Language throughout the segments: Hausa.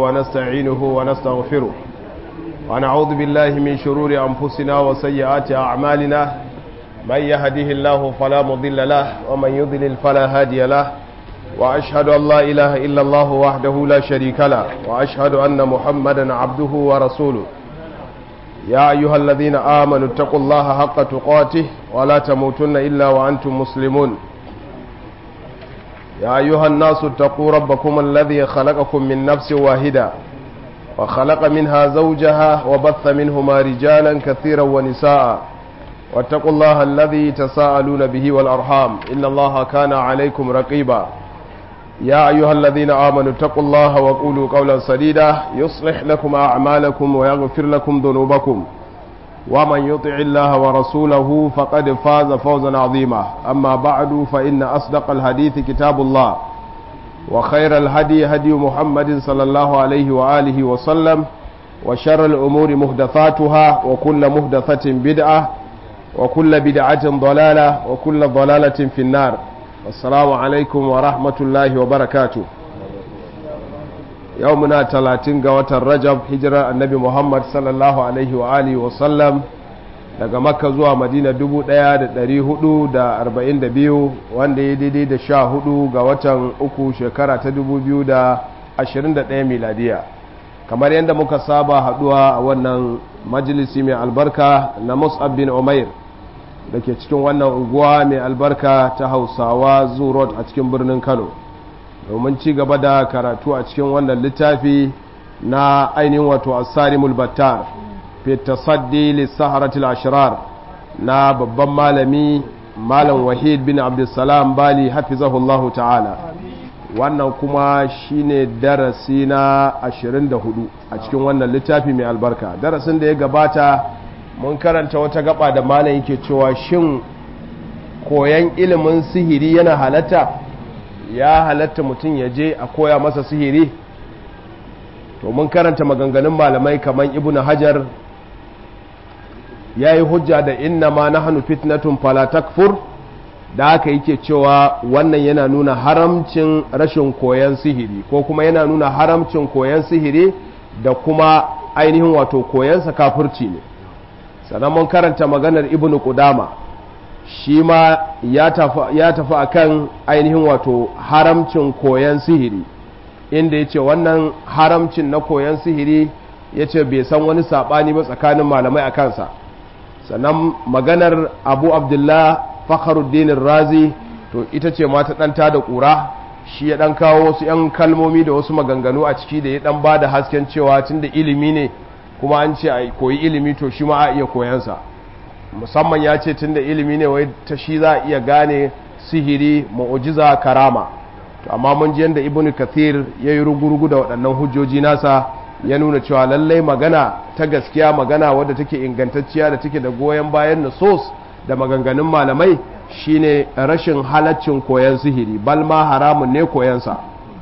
ونستعينه ونستغفره ونعوذ بالله من شرور أنفسنا وسيئات أعمالنا من يهده الله فلا مضل له ومن يضلل فلا هادي له وأشهد أن لا إله إلا الله وحده لا شريك له وأشهد أن محمدا عبده ورسوله يا أيها الذين آمنوا اتقوا الله حق تقاته ولا تموتن إلا وأنتم مسلمون يا أيها الناس اتقوا ربكم الذي خلقكم من نفس واحدة وخلق منها زوجها وبث منهما رجالا كثيرا ونساء واتقوا الله الذي تساءلون به والأرحام إن الله كان عليكم رقيبا يا أيها الذين آمنوا اتقوا الله وقولوا قولا سديدا يصلح لكم أعمالكم ويغفر لكم ذنوبكم ومن يطع الله ورسوله فقد فاز فوزا عظيما أما بعد فإن أصدق الحديث كتاب الله وخير الهدي هدي محمد صلى الله عليه وآله وسلم وشر الأمور مهدثاتها وكل مهدثة بدعة وكل بدعة ضلالة وكل ضلالة في النار assalamu alaikum wa rahmatullahi wa barakatu yau muna talatin ga watan rajab hijirar annabi muhammad sallallahu alaihi wa alihi wa sallam daga makka zuwa madina 1442 wanda ya daidai da sha hudu ga watan uku shekara ta 2021 miladiya kamar yadda muka saba haduwa a wannan majalisi mai albarka na mus'ab bin umair da ke cikin wannan unguwa mai albarka ta hausawa zurot a cikin birnin kano domin ci gaba da karatu a cikin wannan littafi na ainihin wato asarimul battar fi tasaddi lissaharatul ashirar na babban malami malam wahid bin abdulsalam bali hafizahullahu ta'ala wannan kuma shine darasi na 24 a cikin wannan littafi mai albarka darasin da ya gabata mun karanta wata gaba da malam yake cewa shin koyan ilimin sihiri yana halatta ya halatta mutum ya je a koya masa sihiri to mun karanta maganganun malamai kamar ibnu hajar ya yi hujja da inna ma na hannu fitnatun fala takfur da haka yake cewa wannan yana nuna haramcin rashin koyan sihiri ko kuma yana nuna haramcin koyan sihiri da kuma ainihin wato koyansa kafirci ne sannan mun karanta maganar ibnu kudama shi ma ya tafi akan ainihin wato haramcin koyan sihiri inda ya ce wannan haramcin na koyan sihiri ya ce bai san wani saɓani ba tsakanin malamai a kansa sannan maganar abu abdullah fakharuddinin razi to ita ce mata ɗanta da ƙura shi ya ɗan kawo wasu 'yan kalmomi da wasu maganganu a ciki da ya ɗan ba da hasken cewa tun da ilimi ne kuma an ce a koyi ilimi to shi ma a iya koyansa musamman ya ce tunda ilimi ne wai ta shi za a iya gane sihiri mu'ujiza karama to amma mun ji yadda ibnu kathir ya yi rugurugu da waɗannan hujjoji nasa ya nuna cewa lallai magana ta gaskiya magana wadda take ingantacciya da take da goyon bayan nasos da maganganun malamai shine rashin halaccin koyan sihiri balma haramun ne koyansa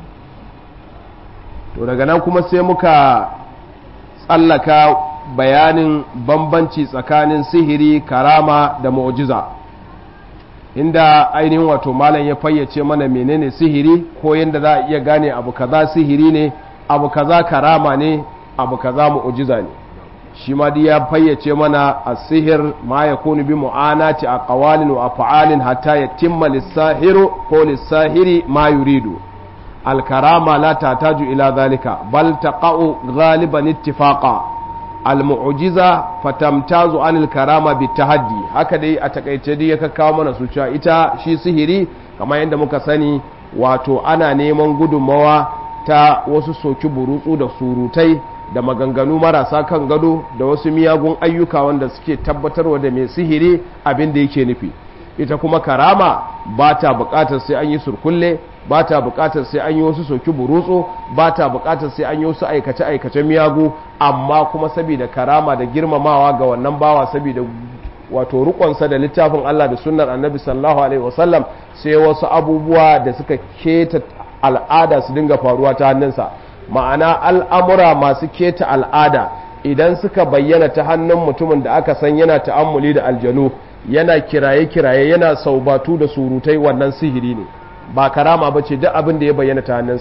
to daga nan kuma sai muka tsallaka bayanin bambanci tsakanin sihiri karama da mu'jiza inda ainihin wato malam ya fayyace mana menene sihiri ko yadda za a iya gane abu kaza sihiri ne abu kaza karama ne abu kaza mu'jiza ne shi ma ya fayyace mana a sihir ma ya kunu bi mu'anati a qawalin wa af'alin hatta yatimma lis-sahiru ko lis-sahiri ma yuridu الكرامة لا تحتاج إلى ذلك بل تقع غالبا اتفاقا المعجزة فتمتاز عن الكرامة بالتحدي هكذا أتكيت دي كاكاو من سوچا إتا شي سهري كما يند مكساني wato ana neman gudunmawa ta wasu soki burutsu da surutai da maganganu marasa kan gado da wasu miyagun ayyuka wanda suke tabbatarwa da mai sihiri abin da yake nufi ita kuma karama ba ta bukatar sai an yi surkulle ba ta bukatar sai an yi wasu soki burutsu ba ta bukatar sai an yi wasu aikace-aikace miyagu amma kuma saboda karama da girmamawa ga wannan bawa saboda wato rukonsa da littafin Allah da sunnar annabi sallallahu alaihi wasallam sai wasu abubuwa da suka keta al'ada su dinga faruwa ta hannunsa ma'ana al'amura masu keta al'ada idan suka bayyana ta hannun mutumin da aka san yana ta'ammuli da aljanu yana kiraye-kiraye yana saubatu da surutai wannan sihiri ne ba karama ba ce duk abin da ya bayyana ta hannunsa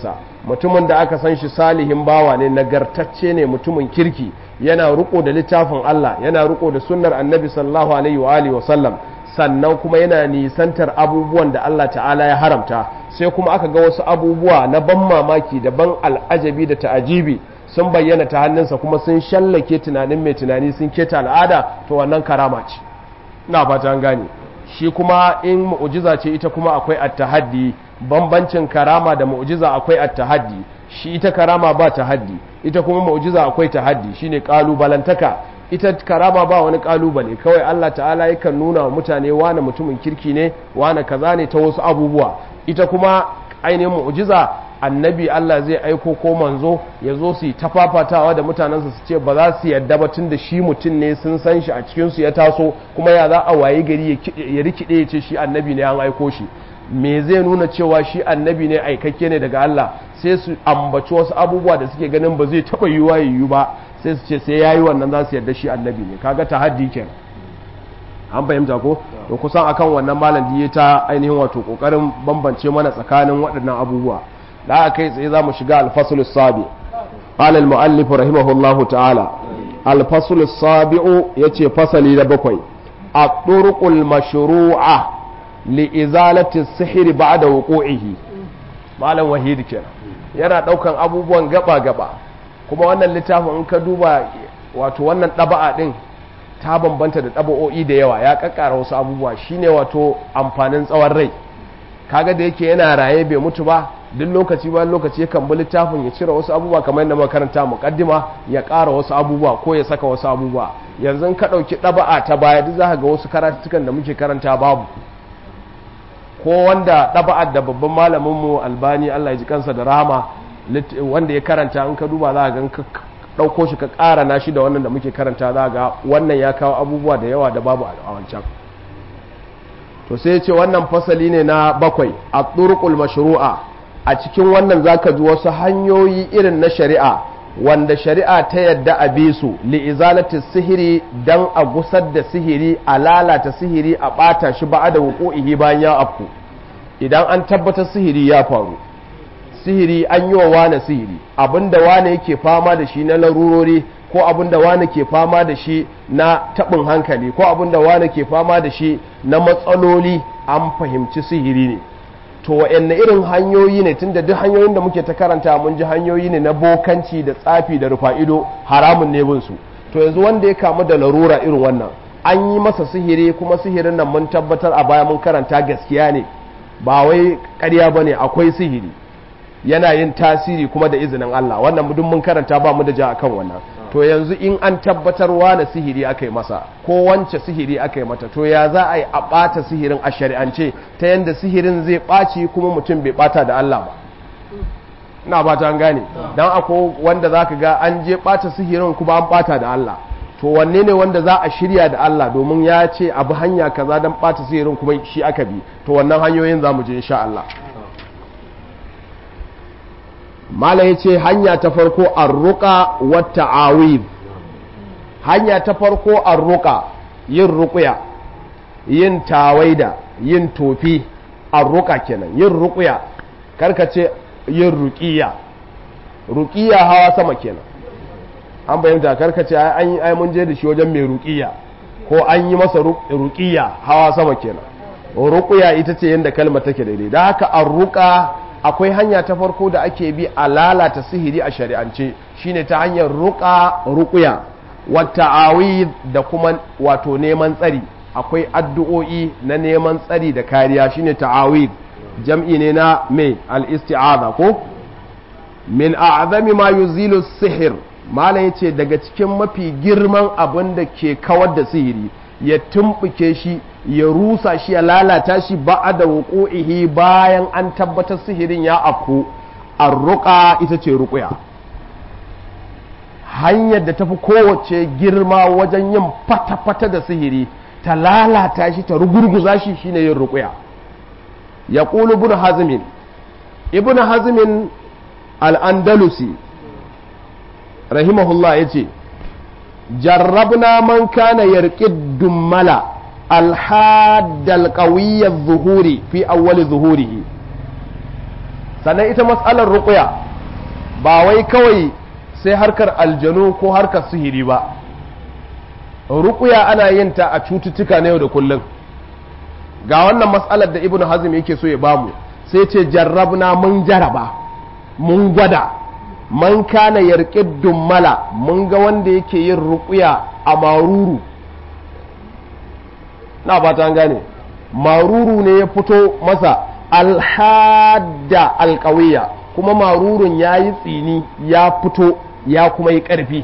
mutumin da aka san shi salihin bawa ne nagartacce ne mutumin kirki yana riko da littafin Allah yana riko da sunnar annabi sallallahu alaihi wa alihi wa sallam sannan kuma yana nisantar abubuwan da Allah ta'ala ya haramta sai kuma aka ga wasu abubuwa na ban mamaki da ban al'ajabi da ta'ajibi sun bayyana ta hannunsa kuma sun shallake tunanin mai tunani sun keta al'ada to wannan karama ce ina fata an gane shi kuma in mu'jiza ce ita kuma akwai at-tahaddi bambancin karama da mu'jiza akwai at-tahaddi shi ita karama ba tahaddi ita kuma mu'jiza akwai tahaddi shine kalubalantaka ita karama ba wani kalubale kawai Allah ta'ala yakan nuna wa mutane wane mutumin kirki ne wane kaza ne ta wasu abubuwa ita kuma ainihin mu'jiza annabi Allah zai aiko ko manzo ya zo su yi tafafatawa da mutanensa su ce ba za su yadda ba tun da shi mutum ne sun san shi a cikinsu ya taso kuma ya za a waye gari ya rikide ya ce shi annabi ne an aiko shi me zai nuna cewa shi annabi ne aikakke ne daga Allah sai su ambaci wasu abubuwa da suke ganin ba zai taɓa yiwuwa yiwu ba sai su ce sai ya yi wannan za su yarda shi annabi ne kaga tahaddi kenan an fahimta ko to kusan akan wannan malam diye ta ainihin wato kokarin bambance mana tsakanin waɗannan abubuwa da aka kai tsaye za mu shiga alfasul sabi قال المؤلف رحمه الله تعالى الفصل السابع يتي فصلي لبقوي الطرق المشروعة لإزالة السحر بعد وقوعه malam wahidi kenan yana daukan abubuwan gaba gaba kuma wannan littafin in ka duba wato wannan ɗaba'a ɗin ta bambanta da ɗaba'o'i da yawa ya kakkara wasu abubuwa shine wato amfanin tsawon rai kaga da yake yana raye bai mutu ba duk lokaci bayan lokaci yakan bi littafin ya cire wasu abubuwa kamar yadda makaranta muqaddima ya ƙara wasu abubuwa ko ya saka wasu abubuwa yanzu ka ɗauki ɗaba'a ta baya duk zaka ga wasu karatukan da muke karanta babu ko wanda ɗaba'ar da babban malamin mu albani Allah ya ji kansa da rahama wanda ya karanta in ka duba za ga ɗauko shi ka ƙara na shi da wannan da muke karanta za ga wannan ya kawo abubuwa da yawa da babu a wancan to sai ce wannan fasali ne na bakwai a turkul mashru'a a cikin wannan zaka ji wasu hanyoyi irin na shari'a wanda shari'a ta yadda a bi su li'izalati sihiri dan a gusar da sihiri a lalata sihiri a ɓata shi ba da wuƙo'ihi bayan ya afku idan an tabbatar sihiri ya faru sihiri an yi wa wane sihiri abinda wane yake fama da shi na larurori ko abinda wane ke fama da shi na taɓin hankali ko abinda wane ke fama da shi na matsaloli an fahimci sihiri ne to wa'anne irin hanyoyi ne tunda duk hanyoyin da muke ta karanta mun ji hanyoyi ne na bokanci da tsafi da rufa'ido haramun ne bin su to yanzu wanda ya kamu da larura irin wannan an yi masa sihiri kuma sihirin nan mun tabbatar a baya mun karanta gaskiya ne ba wai ƙarya bane akwai sihiri yana yin tasiri kuma da izinin Allah wannan duk mun karanta ba mu da ja akan wannan to yanzu in an tabbatar na sihiri aka yi masa ko wance sihiri aka yi mata to ya za a yi a ɓata sihirin a shari'ance ta yadda sihirin zai ɓaci kuma mutum bai ɓata da Allah ba ina ba ta gane don ako wanda za ka ga an je ɓata sihirin kuma an ɓata da Allah to wanne ne wanda za a shirya da Allah domin ya ce abu hanya kaza don ɓata sihirin kuma shi aka bi to wannan hanyoyin za mu je insha Allah mala ya ce hanya ta farko arruka wata awib hanya ta farko arruka yin rukuya yin tawaida yin tofi arruka kenan yin rukuya karkace yin rukiya rukiya hawa sama kenan an bayyanta karkace an yi ai mun je da shi wajen mai rukiya ko an yi masa rukiya hawa sama kenan rukuya ita ce yadda kalmar take daidai da haka arruka akwai hanya ta farko da ake bi a lalata sihiri a shari'ance shine ta hanyar ruka rukuya wata awi da kuma wato neman tsari akwai addu'o'i na neman tsari da kariya shine ta'awid jam'i ne na mai al-isti'aza ko min a'zami ma yuzilu sihir malam yace daga cikin mafi girman abin da ke kawar da sihiri ya tumbuke shi ya rusa shi ya lalata shi ba da wuƙo'ihi bayan an tabbatar sihirin ya afku arruƙa ita ce ruƙuya hanyar da tafi kowace girma wajen yin fata-fata da sihiri ta lalata shi ta rugurguza shi shine yin ruƙuya ya ƙulu ibn hazmin ibn hazmin al'andalusi rahimahullah ya ce jarrabna man kana yarƙid dummala الحاد القوي الظهوري في أول ظهوره sannan ita matsalar ruƙuya ba wai kawai sai harkar aljanu ko harkar sihiri ba ruƙuya ana yin ta a cututtuka na yau da kullum ga wannan matsalar da ibnu hazm yake so ya bamu sai ce jarrabna mun jaraba mun gwada man kana yarƙi dummala mun ga wanda yake yin ruƙuya a maruru na ba ta gane maruru ne ya fito masa alhadda alƙawiya kuma marurun ya yi tsini ya fito ya kuma yi ƙarfi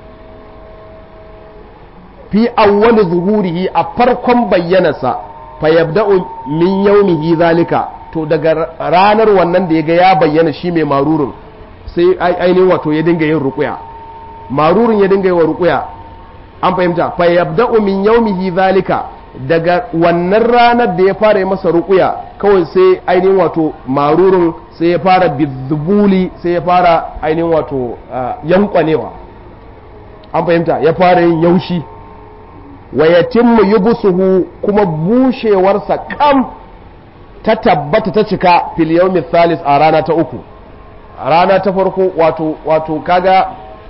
fi awwali zuhurihi a farkon bayyanarsa fa yabda'u min yawmihi zalika to daga ranar wannan da ya ga ya bayyana shi mai marurun sai ainihin wato ya dinga yin ruƙuya marurun ya dinga yi wa ruƙuya an fahimta fa yabda'u min yawmihi zalika daga wannan ranar da ya fara yi masa ruƙuya kawai sai ainihin wato marurun sai ya fara bizubuli sai ya fara ainihin wato yankwanewa an fahimta ya fara yin yaushi wa yatimmu yubsuhu kuma bushewarsa kam ta tabbata ta cika fil yawmi thalis a rana ta uku a rana ta farko wato wato kaga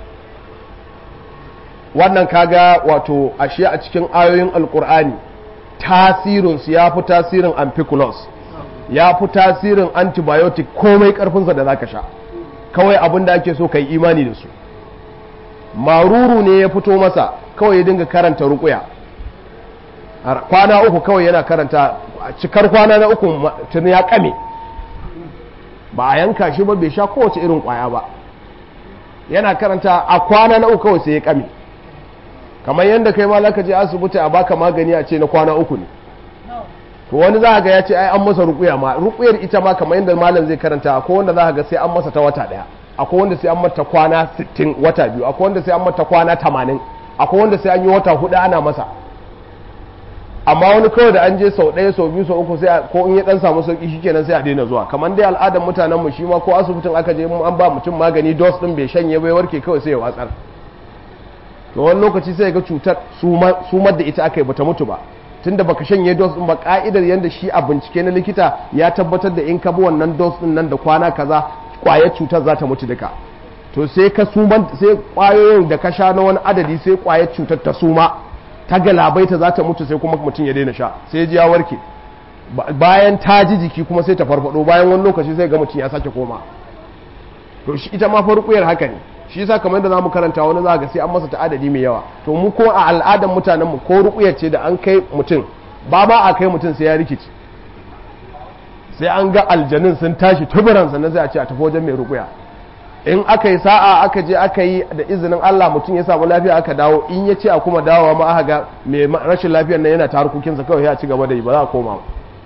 wannan kaga wato ashe a cikin ayoyin alkur'ani tasirinsu ya fi tasirin amphiculus ya fi tasirin antibiotic komai karfinsa da zaka sha kawai abin da ake so ka yi imani da su maruru ne ya fito masa kawai ya dinga karanta rukuya kwana uku kawai yana karanta a cikar kwana na uku tun ya kame ba a yanka shi ba bai sha kowace irin kwaya ba yana karanta a kwana na uku kawai sai ya kame kamar yadda kai ma zaka je asibiti a baka magani a ce na kwana uku ne to wani za ga ya ce ai an masa rukuya ma rukuyar ita ma kamar yadda malam zai karanta akwai wanda za ga sai an masa ta wata daya akwai wanda sai an mata kwana 60 wata biyu akwai wanda sai an mata kwana 80 akwai wanda sai an yi wata hudu ana masa amma wani kawai da an je sau ɗaya sau biyu sau uku sai ko in ya dan samu sauki shikenan sai a daina zuwa kamar dai al'adar mutanen mu shi ma ko asibitin aka je an ba mutum magani dose din bai shanye bai warke kawai sai ya watsar to wani lokaci sai ga cutar sumar da ita aka yi bata mutu ba tunda baka shanye dose din ba ka'idar yanda shi a bincike na likita ya tabbatar da in ka bi wannan dose din nan da kwana kaza kwayar cutar za ta mutu duka to sai ka suman sai kwayoyin da ka sha na wani adadi sai kwayar cutar ta suma ta galabaita za ta mutu sai kuma mutum ya daina sha sai ji ya warke bayan ta ji jiki kuma sai ta farfado bayan wani lokaci sai ga mutum ya sake koma to shi ita ma farkuyar haka ne shi yasa kamar da zamu karanta wani za ga sai an masa ta'adadi mai yawa to mu ko a al'adar mutanen mu ko ruqyar ce da an kai mutum ba ma a kai mutum sai ya rikici sai an ga aljanin sun tashi tuburan sannan sai a ce a tafi wajen mai ruqya in aka yi sa'a aka je aka yi da izinin Allah mutum ya samu lafiya aka dawo in ya ce a kuma dawowa ma aka ga mai rashin lafiyar nan yana ta harkokinsa kawai ya ci gaba da yi ba za a koma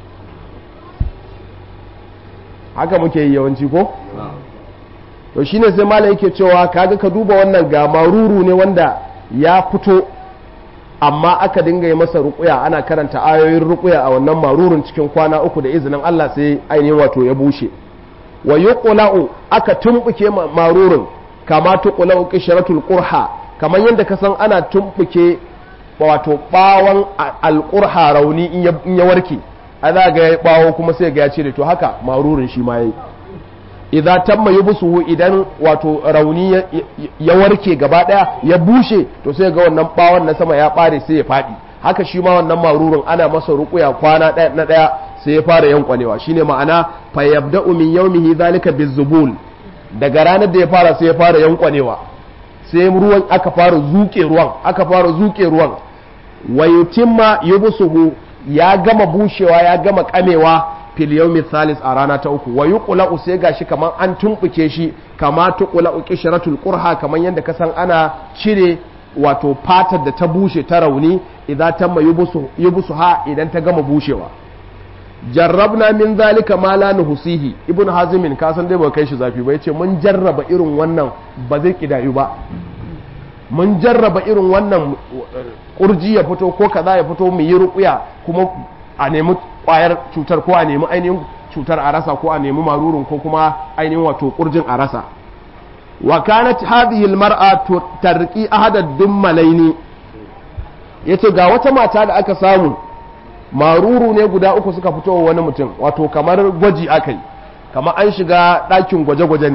haka muke yi yawanci ko to shine sai malam yake cewa kaga ka duba wannan ga maruru ne wanda ya fito amma aka dinga yi masa ruƙuya ana karanta ayoyin ruƙuya a wannan marurun cikin kwana uku da izinin Allah sai ainihin wato ya bushe wa yuqla'u aka tumbuke marurun kama tuqla'u qishratul qurha kamar yadda ka san ana tumbuke wato bawon alqurha rauni in ya warke a za ga ya bawo kuma sai ga ya cire to haka marurun shi ma yayi idza tamma yubsuhu idan wato rauni ya warke gaba daya ya bushe to sai ga wannan bawon na sama ya bare sai ya fadi haka shi ma wannan marurun ana masa ruƙuya kwana ɗaya na ɗaya sai ya fara yankwanewa shine ma'ana fa yabda'u min yawmihi zalika bizubul daga ranar da ya fara sai ya fara yankwanewa sai ruwan aka fara zuke ruwan aka fara zuke ruwan wa yutimma yubsuhu ya gama bushewa ya gama kamewa fil yawmi thalis a rana ta uku wa yuqla'u sai gashi kaman an tumbuke shi kama tuqla'u qishratul qurha kaman yanda ka san ana cire wato fatar da ta bushe ta rauni idan tamma yubusu ha idan ta gama bushewa jarrabna min zalika ma la nuhsihi ibnu hazimin ka san dai ba kai shi zafi ba yace mun jarraba irin wannan ba zai kidayu ba mun jarraba irin wannan kurji ya fito ko kaza ya fito mu yi ruqya kuma a nemi kwayar cutar ko a nemi ainihin cutar a rasa ko a nemi marurun ko kuma ainihin wato kurjin a rasa wa kanat hadhihi almar'a tarqi ahada dummalaini yace ga wata mata da aka samu maruru ne guda uku suka fito wa wani mutum wato kamar gwaji akai kamar an shiga ɗakin gwaje-gwaje ne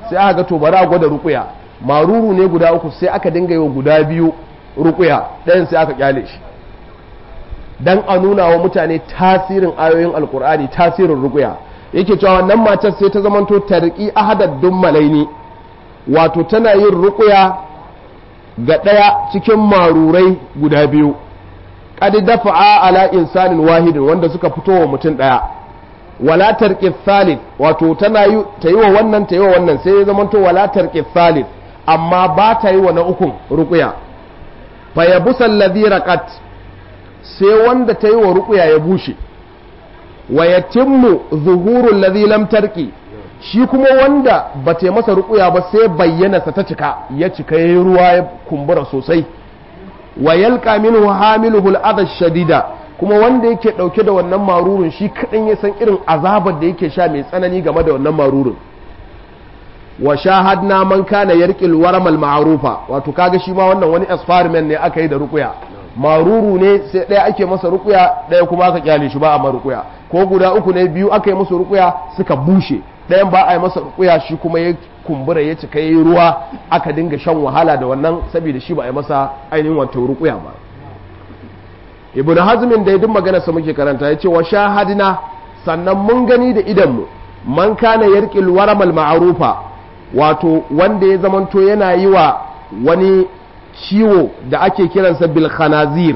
sai aka ga to bari a gwada rukuya maruru ne guda uku sai aka dinga yi guda biyu rukuya ɗayan sai aka kyale shi dan a nuna wa mutane tasirin ayoyin alkur'ani tasirin rukuya yake cewa wannan matar sai ta zamanto tarki ahadaddun malaini wato tana yin rukuya ga ɗaya cikin marurai guda biyu qad dafa'a ala insanin wahidin wanda suka fito wa mutum ɗaya wala tarqi thalith wato tana yi ta yi wa wannan ta yi wa wannan sai ya zamanto wala tarqi thalith amma ba ta yi wa na ukun rukuya fa yabusa alladhi raqat sai wanda ta yi wa rukuya ya bushe wa yatimmu zuhuru alladhi lam tarqi shi kuma wanda ba ta masa rukuya ba sai bayyana sa ta cika ya cika yayi ruwa ya kumbura sosai wa yalqa minhu hamiluhu al shadida kuma wanda yake dauke da wannan marurun shi kadan ya san irin azabar da yake sha mai tsanani game da wannan marurun wa shahadna man kana yarqil waramal ma'rufa wato kaga shi ma wannan wani experiment ne aka yi da rukuya maruru ne sai ɗaya ake masa rukuya ɗaya kuma aka kyale shi ba a rukuya ko guda uku ne biyu aka yi masa rukuya suka bushe ɗayan ba a yi masa rukuya shi kuma ya kumbura ya cika yi ruwa aka dinga shan wahala da wannan saboda shi ba a yi masa ainihin wato rukuya ba ibnu hazmin da ya duk magana sa muke karanta ya ce wa shahadina sannan mun gani da idanmu man kana yarqil waramal ma'rufa wato wanda ya zamanto yana yi wa wani ciwo da ake kiransa bil khanazir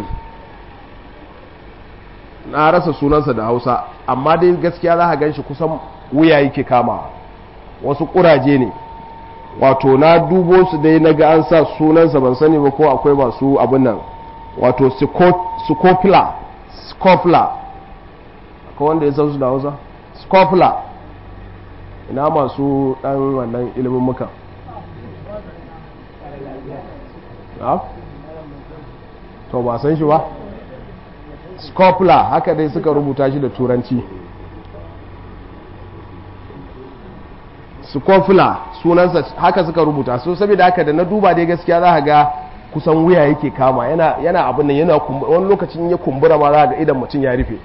na rasa sunansa da hausa amma dai gaskiya za a gan shi kusan wuya yake kama wasu kuraje ne wato na dubo su dai na ga an sa sunansa ban sani ba ko akwai masu abin nan wato scopula scopula akwai wanda ya san su da hausa scopula ina masu dan wannan ilimin muka to ba san shi ba scopula haka dai suka rubuta shi da turanci scopula sunansa haka suka rubuta so saboda haka da na duba dai gaskiya za ga kusan wuya yake kama yana yana abin nan yana wani lokacin ya kumbura ma za ga idan mutum ya rufe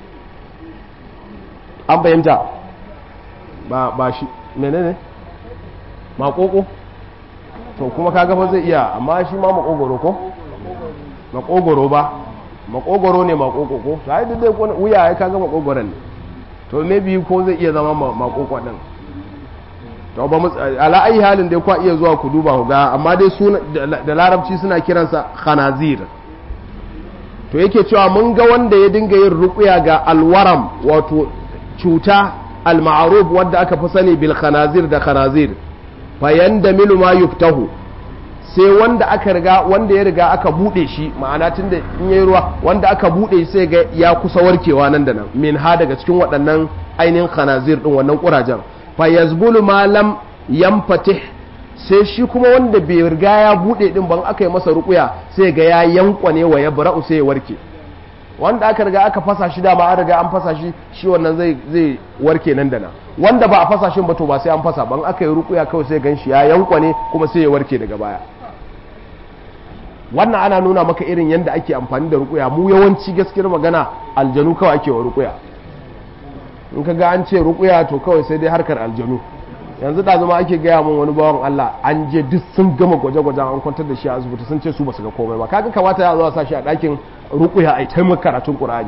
an fahimta ba ba shi menene makoko to kuma kaga fa zai iya amma shi ma makogoro ko makogoro ba makogoro ne makoko ko to ai dai wuya ai kaga makogoron ne to maybe ko zai iya zama makoko din to ba mu ala ayi halin dai kwa iya zuwa ku duba ku ga amma dai suna da larabci suna kiransa khanazir to yake cewa mun ga wanda ya dinga yin ruqya ga alwaram wato cuta al-ma'ruf wanda aka fi sani bil khanazir da khanazir fayan da milu ma yuftahu sai wanda aka riga wanda ya riga aka bude shi ma'ana tun da in yayi ruwa wanda aka bude sai ga ya kusa warkewa nan da nan min ha daga cikin waɗannan ainihin khanazir din wannan kurajen fa yazbulu ma lam yamfatih sai shi kuma wanda bai riga ya bude din ban aka yi masa rukuya sai ga ya yankwane wa ya bara'u sai ya warke wanda aka riga aka fasa shi dama an riga an fasa shi shi wannan zai zai warke nan da nan wanda ba a fasa shi ba to ba sai an fasa ban aka yi rukuya kawai sai gan shi ya yankwane kuma sai ya warke daga baya wannan ana nuna maka irin yadda ake amfani da rukuya mu yawanci gaskiyar magana aljanu kawai ake wa rukuya in ka ga an ce rukuya to kawai sai dai harkar aljanu yanzu da zama ake gaya min wani bawan Allah an je duk sun gama gwaje-gwaje an kwantar da shi a asibiti sun ce su basu ga komai ba kaga kamata ya zo sa shi a ɗakin rukuya a taimaka karatun Qur'ani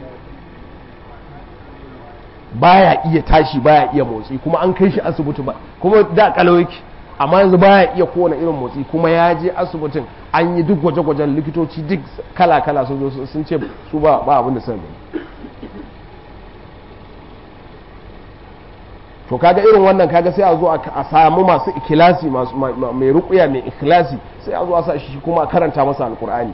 baya iya tashi baya iya motsi kuma an kai shi asibiti ba kuma da kalawiki amma yanzu baya iya kowane irin motsi kuma ya je asibitin an yi duk gwaje-gwajen likitoci duk kala-kala sun zo sun ce su ba abin da sun to kaga irin wannan kaga sai a zo a samu masu ikilasi mai rukuya mai ikilasi sai a zo a sa shi kuma a karanta masa alkur'ani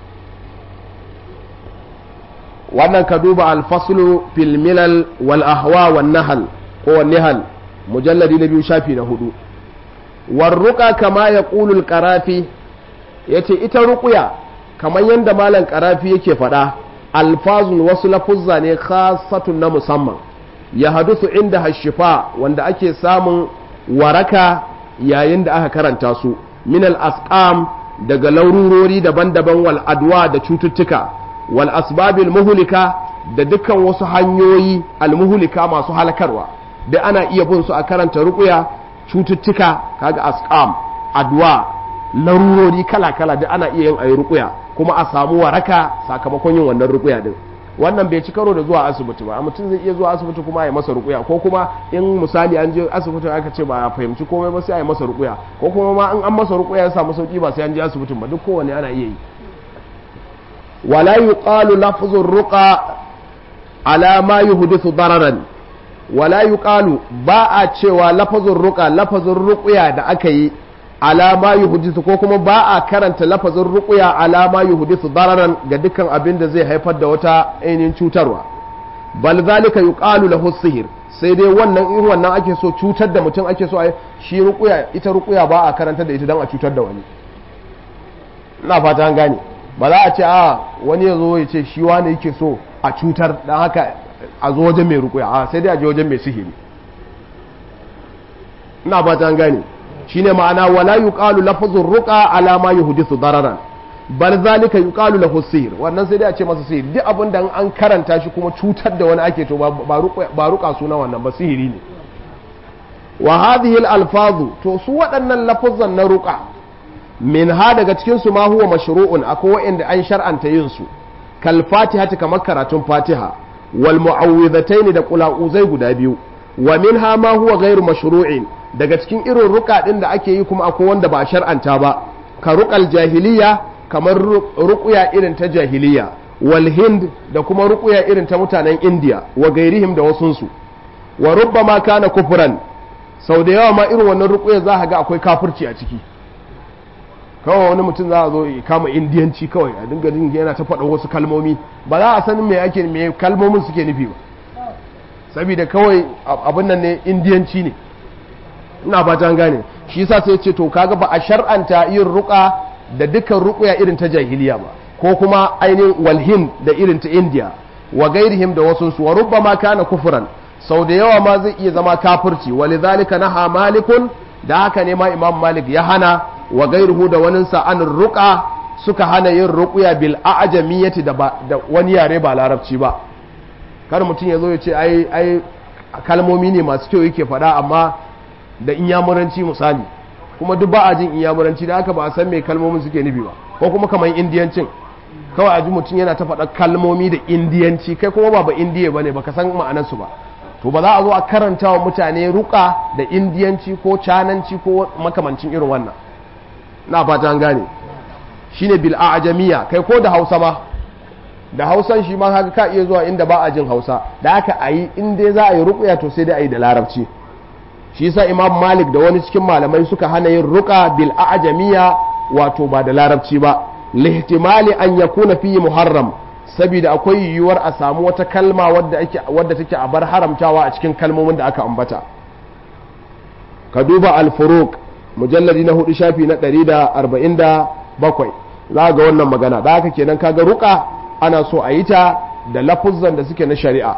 wannan ka duba alfaslu fil milal wal ahwa wan nahal ko wan nihal mujalladi na biyu shafi na hudu warruka kama ya ƙulul ƙarafi ya ce ita ruƙuya kamar yadda malam ƙarafi yake faɗa alfazun wasu lafuzza ne khasatun na musamman ya hadusu inda hashifa wanda ake samun waraka yayin da aka karanta su min al-asqam daga laururori daban-daban wal adwa da cututtuka wal asbabil muhlika da dukkan wasu hanyoyi al muhlika masu halakarwa da ana iya bin su a karanta ruƙuya cututtuka kaga asqam adwa larurori kala-kala da ana iya yin ayi rukuya kuma a samu waraka sakamakon yin wannan rukuya din wannan bai ci karo da zuwa asibiti ba mutum zai iya zuwa asibiti kuma ya masa rukuya ko kuma in misali an je asibiti aka ce ba a fahimci komai ba sai a yi masa rukuya ko kuma ma in an masa rukuya ya samu sauki ba sai an je asibitin ba duk kowanne ana iya yi wala yuqalu lafzur ruqa ala ma yuhdithu dararan wala yuqalu ba a cewa lafazin ruqa lafazin ruqya da aka yi alama yuhdithu ko kuma ba a karanta lafazin ruqya alama yuhdithu dararan ga dukkan abin da zai haifar da wata ainihin cutarwa bal zalika yuqalu lahu sihir sai dai wannan in wannan ake so cutar da mutum ake so a shi ruqya ita ruqya ba a karanta da ita dan a cutar da wani ina fata an gane ba za a ce a wani ya zo ya ce shi wani yake so a cutar dan haka a zo wajen mai rukuya a sai dai a je wajen mai sihiri ina ba ta gane shine ma'ana wala yuqalu lafzur ruqa ala ma yuhdithu dararan bal zalika yuqalu lahu sihr wannan sai dai a ce masa sihiri duk abin da an karanta shi kuma cutar da wani ake to ba ruqa ba ruqa suna wannan ba sihiri ne wa hadhihi al alfazu to su waɗannan lafazan na ruqa min ha daga cikin su ma huwa mashru'un akwai wa'anda an shar'anta yin su kal fatihati kamar karatun fatiha wal mu'awwidhatayn da qula'uzai guda biyu wa minha ma huwa ghairu mashru'in daga cikin irin ruka din da ake yi kuma akwai wanda ba a shar'anta ba ka ruqal jahiliya kamar ruqya irin ta jahiliya wal hind da kuma ruqya irin ta mutanen indiya wa gairihim da wasunsu wa rubbama kana kufran sau da yawa ma irin wannan ruqya za ka ga akwai kafirci a ciki kawai wani mutum za a zo ya kama indiyanci kawai a dinga jin yana ta faɗa wasu kalmomi ba za a sanin me ake me kalmomin suke nufi ba saboda kawai abin nan ne indiyanci ne ina ba ta gane shi yasa sai ce to kaga ba a shar'anta yin ruqa da dukkan ruqya irin ta jahiliya ba ko kuma ainihin walhin da irin ta indiya wa gairihim da wasu su wa rubbama kana kufran sau da yawa ma zai iya zama kafirci walidhalika naha malikun da haka ne ma imam malik ya hana wa gairuhu da waninsa an ruqa suka hana yin ruqya bil a'jamiyyati da, da wani yare ba larabci ba kar mutum ya zo ya ce ai ai kalmomi ne masu kyau yake faɗa amma da inyamuranci misali kuma duk ba a jin inyamuranci da haka ba a san me kalmomin suke nufi ba ko kuma kamar indiyancin kawai a ji mutum yana ta faɗa kalmomi da indiyanci kai kuma ba ba indiya ba ne baka san ma'anarsu ba to ba za a zo a karanta wa mutane ruka da indiyanci ko cananci ko makamancin irin wannan na fata an gane shine bil a'jamiya kai ko da hausa ma da hausan shi ma haka ka iya zuwa inda ba a jin hausa da haka a yi in dai za a yi ruƙuya to sai dai a yi da larabci shi yasa imam malik da wani cikin malamai suka hana yin ruƙa bil a'jamiya wato ba da larabci ba lihtimali an yakuna fi muharram saboda akwai yiwuwar a samu wata kalma wadda ake wadda take a bar haramtawa a cikin kalmomin da aka ambata ka duba al-furuq mujalladi na hudu shafi na 147 za ga wannan magana da haka kenan kaga ruqa ana so a yi ta da lafuzzan da suke na shari'a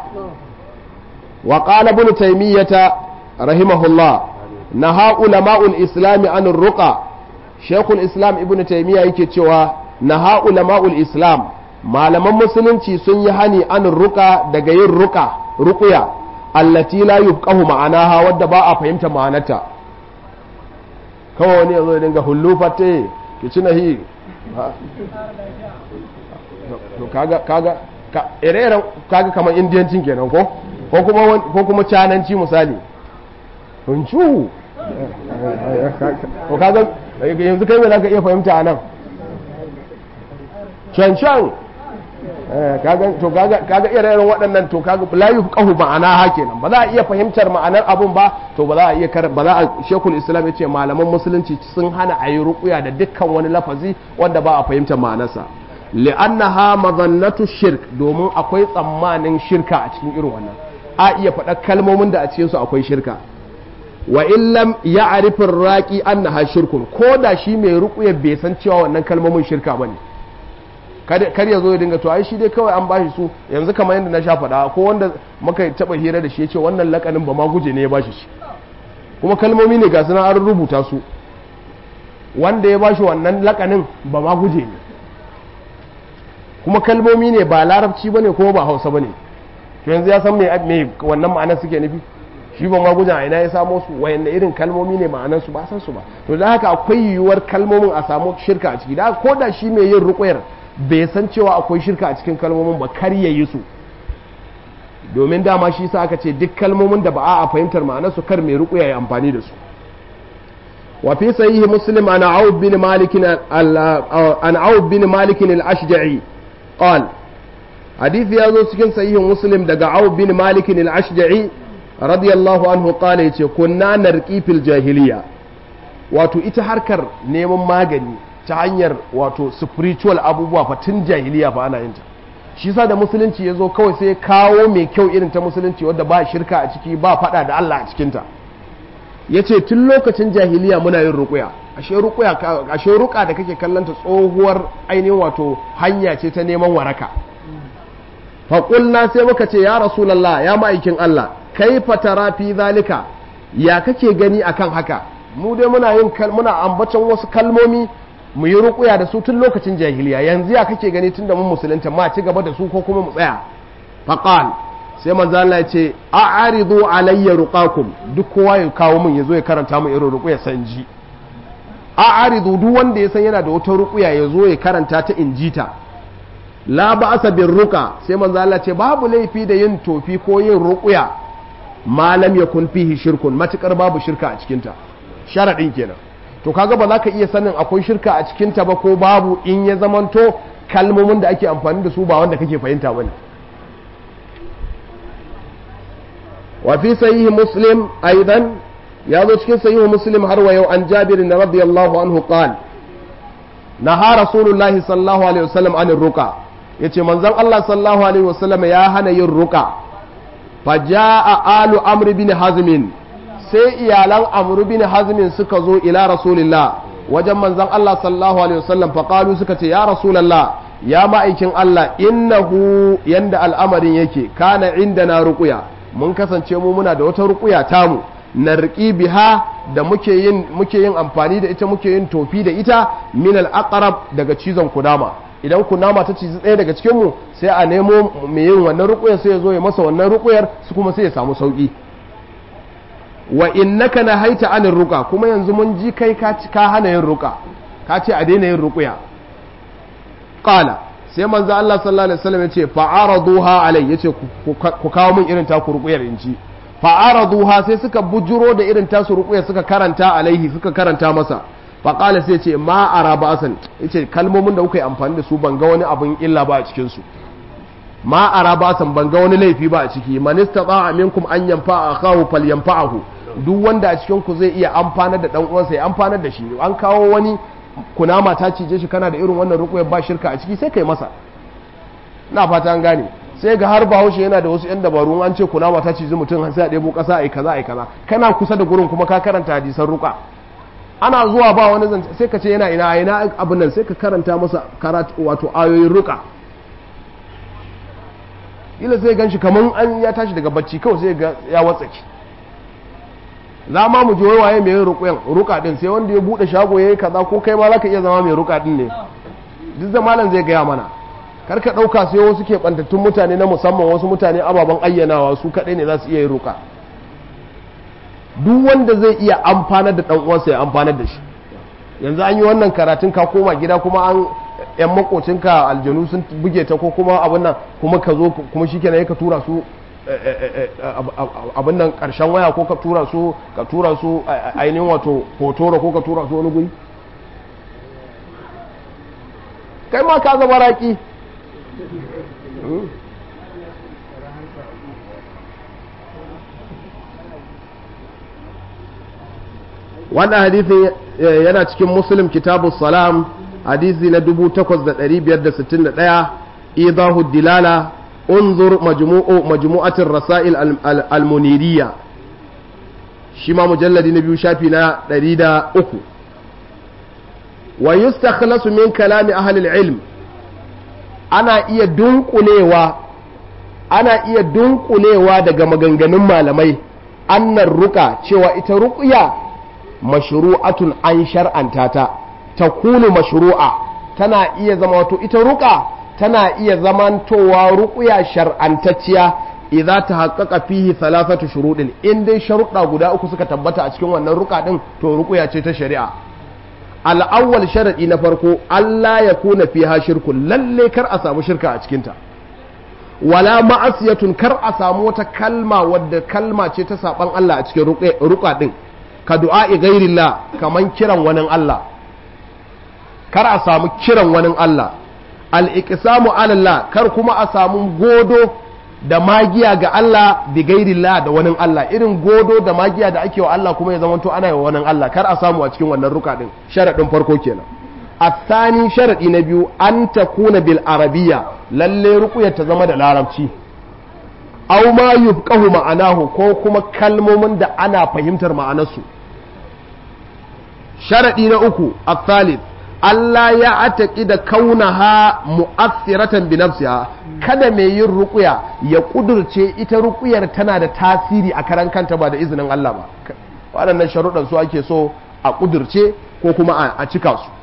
wa qala ibn taymiyata rahimahullah naha ulama'ul islam an ruqa shaykhul islam ibn taymiya yake cewa naha ulama'ul islam malaman musulunci sun yi hani an ruqa daga yin ruqa ruqya allati la yufqahu ma'anaha wadda ba a fahimta ma'anarta kawai wani yazo ya dinga hullufate ki ci nahi to kaga kaga ka ire-iren kaga kamar indiyancin kenan ko ko kuma ko kuma cananci misali huncu to kaga yanzu kai me zaka iya fahimta anan cancan kaga to kaga kaga ire-iren waɗannan to kaga la yufqahu ma'ana ha kenan ba za a iya fahimtar ma'anar abun ba to ba za a iya kar ba za a shekul islam yace malaman musulunci sun hana a yi ruqya da dukkan wani lafazi wanda ba a fahimtar ma'anarsa li'annaha mazannatu shirk domin akwai tsammanin shirka a cikin irin wannan a iya faɗa kalmomin da a cikin su akwai shirka wa illam ya'rifur raqi annaha shirkun ko da shi mai ruqya bai san cewa wannan kalmomin shirka bane kar ya zo ya dinga to ai shi dai kawai an bashi su yanzu kamar yadda na sha faɗa ko wanda muka taba hira da shi ya ce wannan lakanin ba ma guje ne ya bashi shi kuma kalmomi ne ga suna an rubuta su wanda ya bashi wannan lakanin ba ma guje ne kuma kalmomi ne ba larabci bane kuma ba hausa bane to yanzu ya san me wannan ma'anar suke nufi shi ba magujan a ina ya samo su wayanne irin kalmomi ne ma'anan su ba san su ba to da haka akwai yiwuwar kalmomin a samu shirka a ciki da ko da shi mai yin ruƙuyar bai san cewa akwai shirka a cikin kalmomin ba kar ya yi su domin dama shi sa aka ce duk kalmomin da ba a fahimtar ma'anar su kar mai ruƙuya ya amfani da su wa fi sahihi muslim an a'ud bin malik an a'ud bin malik al-ashja'i qal hadisi ya zo cikin sahihin muslim daga a'ud bin malik al-ashja'i radiyallahu anhu qala yace kunna narqi fil jahiliya wato ita harkar neman magani ta hanyar wato spiritual abubuwa fa tun jahiliya fa ana yin ta shi sa da musulunci ya zo kawai sai kawo mai kyau irin ta musulunci wadda ba shirka a ciki ba fada da Allah a cikinta ya ce tun lokacin jahiliya muna yin rukuya ashe rukuya ashe ruka da kake kallanta tsohuwar ainihin wato hanya ce ta neman waraka faƙulna sai muka ce ya rasulallah ya ma'aikin Allah kai fatara fi zalika ya kake gani akan haka mu dai muna yin muna ambaton wasu kalmomi mu yi rukuya da su tun lokacin jahiliya yanzu ya kake gani tun da mun musulunta ma ci gaba da su ko kuma mu tsaya faqal sai manzo Allah ya ce a'ridu alayya ruqakum duk kowa ya kawo mun yazo ya karanta mu irin rukuya sanji a'ridu duk wanda ya san yana da wata rukuya yazo ya karanta ta injita la ba'asa bir ruqa sai manzo Allah ce babu laifi da yin tofi ko yin rukuya ma lam yakun fihi shirkun matukar babu shirka a cikin ta sharadin kenan to kaga ba za ka iya sanin akwai shirka a cikinta ba ko babu in ya zamanto kalmomin da ake amfani da su ba wanda kake fahimta bane wa fi sahihi muslim aidan ya zo cikin sahihi muslim har wa yau an jabir radiyallahu anhu qal naha rasulullahi sallallahu alaihi wasallam anir ruqa yace manzon Allah sallallahu alaihi wasallam ya hana yin ruqa fa jaa alu amr bin hazmin sai iyalan amru bin hazmin suka zo ila rasulillah wajen manzon Allah sallallahu alaihi wasallam faqalu suka ce ya rasulullah ya ma'aikin Allah innahu yanda al'amarin yake kana indana ruqya mun kasance mu muna da wata ruqya tamu narqi biha da muke yin muke yin amfani da ita muke yin tofi da ita min al-aqrab daga cizon kunama idan kunama ta cizi ɗaya daga cikin mu sai a nemo mai yin wannan ruqyar sai ya zo ya masa wannan ruqyar su kuma sai ya samu sauki wa innaka nahaita anir ruqa kuma yanzu mun ji kai ka ka hana yin ruqa ka ce a daina yin ruqya qala sai manzo Allah sallallahu alaihi wasallam yace fa'araduha alai yace ku kawo min irin taku ruqyar in ji fa'araduha sai suka bujuro da irin tasu ruqyar suka karanta alaihi suka karanta masa fa qala sai yace ma ara ba'san yace kalmomin da kuka yi amfani da su ban ga wani abin illa ba a cikin su ma ara ba'san ban ga wani laifi ba a ciki man istata'a minkum an yanfa'a akahu falyanfa'ahu duk wanda a cikin ku zai iya amfanar da dan uwansa ya amfanar da shi an kawo wani kunama ta cije shi kana da irin wannan rukuyar ba shirka a ciki sai kai masa na fata an gane sai ga har bahaushe yana da wasu yan dabaru an ce kunama ta cije mutum sai a ɗebo ƙasa ai kaza ai kaza kana kusa da gurin kuma ka karanta hadisan ruka ana zuwa ba wani zance sai ka ce yana ina ina abin nan sai ka karanta masa karatu wato ayoyin ruka ila sai gan shi kaman an ya tashi daga bacci kawai sai ga ya watsaki za ma mu ji waye mai yin ruƙuyan ruƙa din sai wanda ya bude shago yayi kaza ko kai ma zaka iya zama mai ruƙa din ne duk da malam zai gaya mana kar ka dauka sai wasu ke bantattun mutane na musamman wasu mutane ababen ayyanawa su kadai ne za su iya yin ruƙa duk wanda zai iya amfanar da dan uwansa ya amfanar da shi yanzu an yi wannan karatun ka koma gida kuma an yan makocinka aljanu sun buge ta ko kuma abin nan kuma ka zo kuma shikenan ka tura su abin nan karshen waya ko ka tura su ka tura su ainihin wato hotoro ko ka tura su wani guri kai ma ka zama raki wannan hadithin yana cikin muslim kitabu salam hadisi na 8561 idahu dilala انظر مجموع مجموعة الرسائل المنيرية شما مجلد نبي شافنا دريدا أكو ويستخلص من كلام أهل العلم أنا إيا دنقليوا أنا إيا دنقليوا دقا مغنغنم malamai annar ruka cewa ita ruqya mashru'atun an shar'anta ta takunu mashru'a tana iya zama wato ita ruka tana iya zamantowa ruƙuya shar'antacciya idza tahaqqaqa fihi thalathatu shuruɗin in dai sharuɗa guda uku suka tabbata a cikin wannan ruka din to ruqya ce ta shari'a al-awwal sharadi na farko Allah ya kuna fiha shirkun lalle kar a samu shirka a cikin ta wala ma'asiyatun kar a samu wata kalma wadda kalma ce ta saban Allah a cikin ruka din ka du'a'i ghairillah kaman kiran wani Allah kar a samu kiran wani Allah al-iqsamu ala Allah kar kuma a samu godo da magiya ga Allah bi gairillah da wani Allah irin godo da magiya da ake wa Allah kuma ya zama to ana yi wa wani Allah kar a samu a cikin wannan ruka din sharadin farko kenan الثاني شرطي نبيو أن تكون بالعربية للي رقية تزمد العربي أو ما يبقه معناه كوكما كلمة من دا أنا فهمتر معناسو شرطي نأكو الثالث Allah ya ataƙida kaunaha mu'assiratan bi nafsiha kada mai yin ruƙuya ya ƙudurce ita ruƙuyar tana da tasiri a karan kanta ba da izinin Allah ba waɗannan sharuɗan su ake so a ƙudurce ko kuma a cika su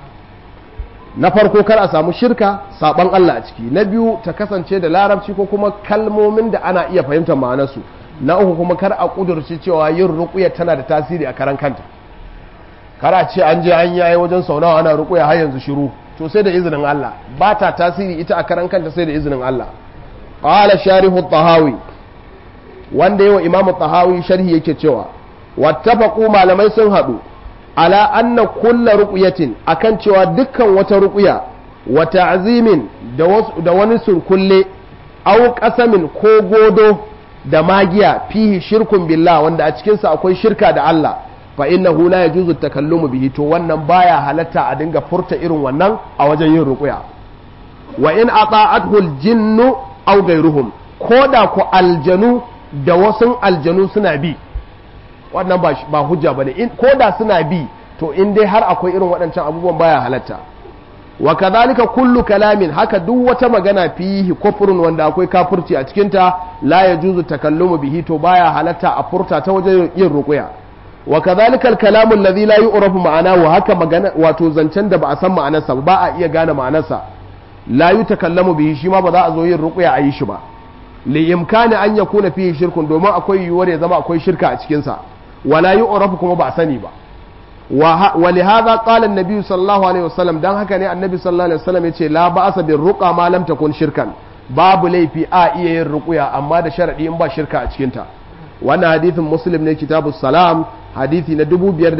na farko kar a samu shirka saban Allah a ciki na biyu ta kasance da larabci ko kuma kalmomin da ana iya fahimtar ma'anarsu na uku kuma kar a ƙudurce cewa yin ruƙuya tana da tasiri a karan kanta kara ce an je an yayi wajen sau nawa ana rukuya har yanzu shiru to sai da izinin Allah ba ta tasiri ita a karan kanta sai da izinin Allah qala sharihu tahawi wanda yawa imam tahawi sharhi yake cewa wattafaqu malamai sun hadu ala anna kullu ruqyatin akan cewa dukkan wata ruqya wa ta'zimin da wani surkulle aw qasamin ko godo da magiya fihi shirkun billah wanda a cikin sa akwai shirka da Allah fa innahu la yajuzu takallumu bihi to wannan baya halatta a dinga furta irin wannan a wajen yin ruqya wa in ata'athu al-jinnu aw ghayruhum koda ku aljanu da wasu aljanu suna bi wannan ba ba hujja bane in koda suna bi to in dai har akwai irin waɗancan abubuwan baya halatta wa kadhalika kullu kalamin haka duk wata magana fihi kufrun wanda akwai kafirci a cikin ta la yajuzu takallumu bihi to baya halatta a furta ta wajen yin ruqya wa kadhalika al-kalamu alladhi la yu'rafu ma'anahu haka magana wato zancen da ba a san ma'anarsa ba a iya gane ma'anarsa la yutakallamu bihi shi ma ba za a zo yin ruqya a yi shi ba li imkani an yakuna fihi shirkun domin akwai yiwuwar ya zama akwai shirka a cikin sa wala yu'rafu kuma ba a sani ba wa li hadha qala an-nabi sallallahu alaihi wasallam dan haka ne annabi sallallahu alaihi wasallam yace la ba'sa bir ruqa ma lam takun shirkan babu laifi a iya yin ruqya amma da sharadi in ba shirka a cikin ta wannan hadithin muslim ne kitabus salam hadithi na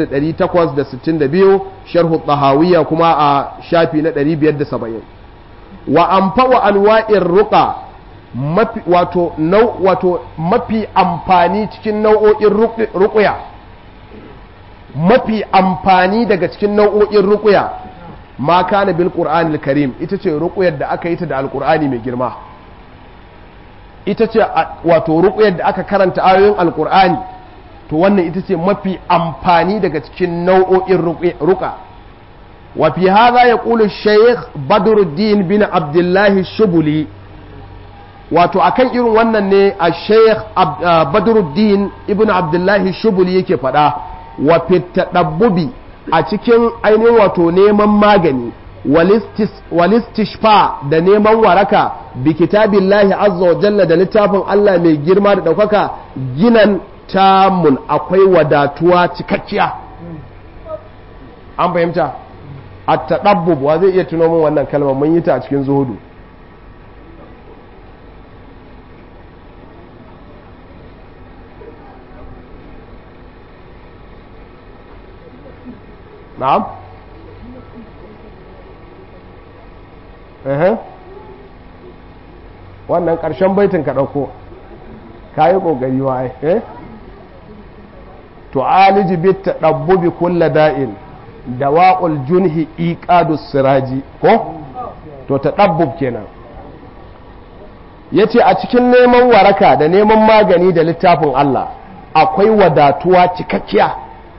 5862 sharhu tahawiyya kuma a shafi na 570 wa amfa wa anwa'ir ruqa mafi wato nau wato mafi amfani cikin nau'o'in ruqya mafi amfani daga cikin nau'o'in ruqya ma kana bil qur'anil karim ita ce ruqyar da aka yi ta da alqur'ani mai girma ita ce wato ruqyar da aka karanta ayoyin alqur'ani to wannan ita ce mafi amfani daga cikin nau'o'in ruka wa fi hadha yaqulu shaykh badruddin bin abdullahi shubuli wato akan irin wannan ne a shaykh badruddin ibn abdullahi shubuli yake faɗa wa fitadabbubi a cikin ainihin wato neman magani walistishfa da neman waraka bi kitabillahi azza wa jalla da littafin Allah mai girma da ɗaukaka ginan tamun akwai wadatuwa cikakkiya an fahimta a taɗabbub wa zai iya tuno min wannan kalmar mun yi ta a cikin zuhudu na'am wannan ƙarshen baitin ka ɗauko ka yi ƙoƙari wa eh tu'aliji bit tadabbubi kulla da'in dawa'ul junhi iqadu siraji ko to tadabbub kenan yace a cikin neman waraka da neman magani da littafin Allah akwai wadatuwa cikakkiya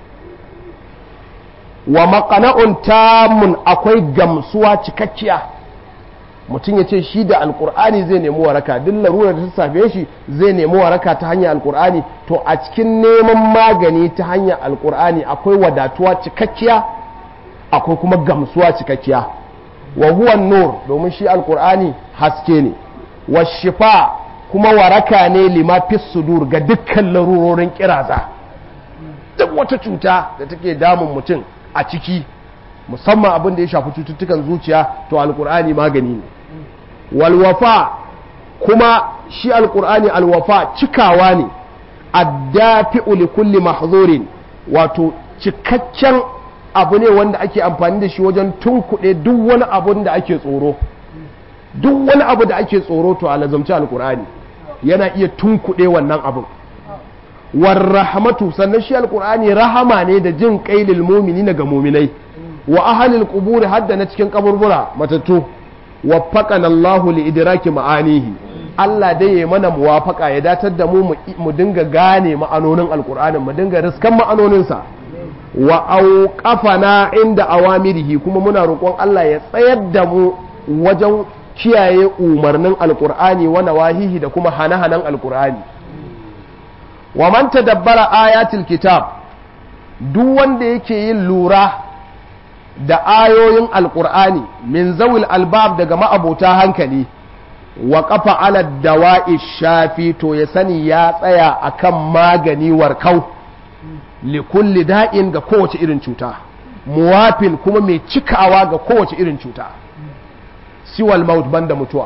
wa maqana'un tamun akwai gamsuwa cikakkiya mutum ya ce shi da alkur'ani zai nemi waraka duk larurar da ta safe shi zai nemi waraka ta hanyar alkur'ani to a cikin neman magani ta hanyar alkur'ani akwai wadatuwa cikakkiya akwai kuma gamsuwa cikakkiya wa huwa nur domin shi alkur'ani haske ne wa shifa kuma waraka ne lima fis sudur ga dukkan larurorin kiraza duk wata cuta da take damun mutum a ciki musamman abin da ya shafi cututtukan zuciya to alkur'ani magani ne walwafa kuma shi alkur'ani alwafa cikawa ne addafi'u li kulli mahzurin wato cikakken abu ne wanda ake amfani da shi wajen tunkuɗe duk wani abun da ake tsoro duk wani abu da ake tsoro to a lazamci alkur'ani yana iya tunkuɗe wannan abin warrahmatu sannan shi alkur'ani rahama ne da jin kailil mumini ga muminai wa ahalil quburi hadda na cikin kaburbura matattu waffaqana Allahu li idraki ma'anihi Allah dai ya mana muwafaka ya datar da mu mu dinga gane ma'anonin alkur'ani mu dinga riskan ma'anoninsa wa auqafana inda awamirihi kuma muna roƙon Allah ya tsayar da mu wajen kiyaye umarnin alkur'ani wa nawahihi da kuma hane-hanen alkur'ani wa man tadabbara ayatul kitab duk wanda yake yin lura da ayoyin alkur'ani min zawil albab daga ma'abota hankali wa kafa ala dawa'i shafi to ya sani ya tsaya akan magani warkau li kulli da'in ga kowace irin cuta muwafin kuma mai cikawa ga kowace irin cuta siwal maut banda mutuwa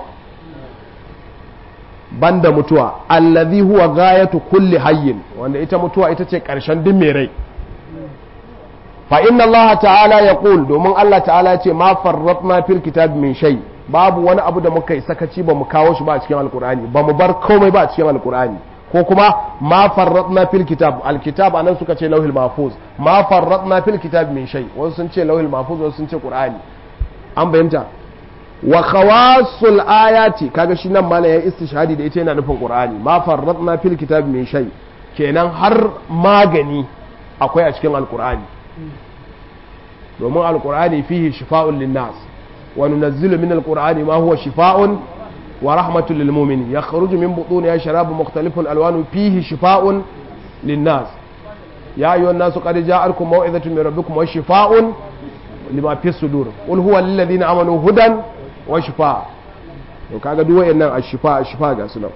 banda mutuwa allazi huwa gayatu kulli hayyin wanda ita mutuwa ita ce karshen duk mai rai fa inna allaha ta'ala yaqul domin Allah ta'ala ya ce ma farratna fil kitab min shay babu wani abu da muka yi sakaci ba mu kawo shi ba a cikin alkur'ani ba mu bar komai ba a cikin alkur'ani ko kuma ma farratna fil kitab alkitab anan suka ce lauhil mahfuz ma farratna fil kitab min shay wasu sun ce lauhil mahfuz wasu sun ce qur'ani an bayyanta wa khawasul ayati kaga shi nan mana ya istishhadi da ita yana nufin qur'ani ma farratna fil kitab min shay kenan har magani akwai a cikin alkur'ani domin alkur'ani fihi shifa'un linnas wa nunazzilu min alqur'ani ma huwa shifa'un wa rahmatun lil mu'minin yakhruju min butuniha sharabun mukhtalifun alwanu fihi shifa'un linnas ya ayyuhan nasu qad ja'akum maw'izatun min rabbikum wa shifa'un lima fi sudur qul huwa lil ladina amanu hudan wa shifa to kaga duk wayannan ashifa ashifa ga su nan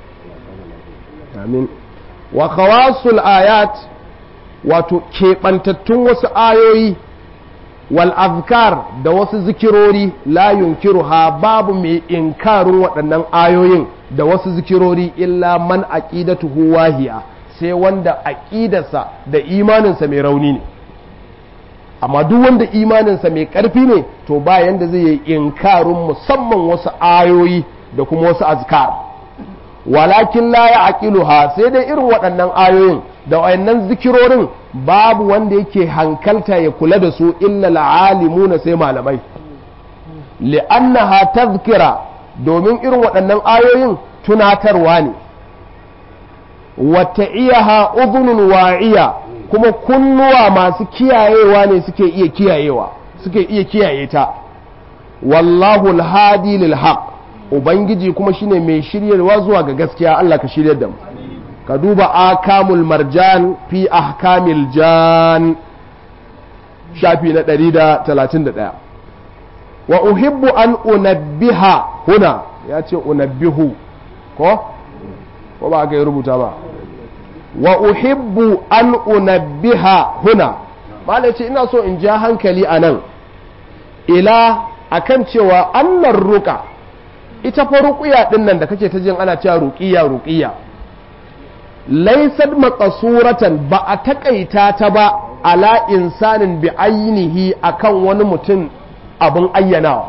amin wa khawasul ayat wato keɓantattun wasu ayoyi wal azkar da wasu zikirori la yunkiruha babu mai inkarin waɗannan ayoyin da wasu zikirori illa man aqidatuhu wahiya sai wanda aqidarsa da imaninsa mai rauni ne amma duk wanda imaninsa mai ƙarfi ne to ba yanda zai yi inkarin musamman wasu ayoyi da kuma wasu azkar walakin la ya aqiluha sai dai irin waɗannan ayoyin da wayannan zikirorin babu wanda yake hankalta ya kula da su illa la'alimuna sai malamai li'annaha tazkira domin irin waɗannan ayoyin tunatarwa ne wata iyaha udhunun wa'iya kuma kunnuwa masu kiyayewa ne suke iya kiyayewa suke iya kiyaye ta wallahu alhadi lil haqq ubangiji kuma shine mai shiryarwa zuwa ga gaskiya Allah ka shiryar da mu ka duba akamul marjan fi ahkamil jan shafi na 131 wa uhibbu an unabbiha huna ya ce unabbihu ko ko ba aka yi rubuta ba wa uhibbu an unabbiha huna malai ce ina so in ja hankali a nan ila akan cewa annar ruka ita fa ruqiya din nan da kake ta jin ana cewa ruqiya ruqiya laysat maqsuratan ba a takaita ta ba ala insanin bi ainihi akan wani mutum abin ayyanawa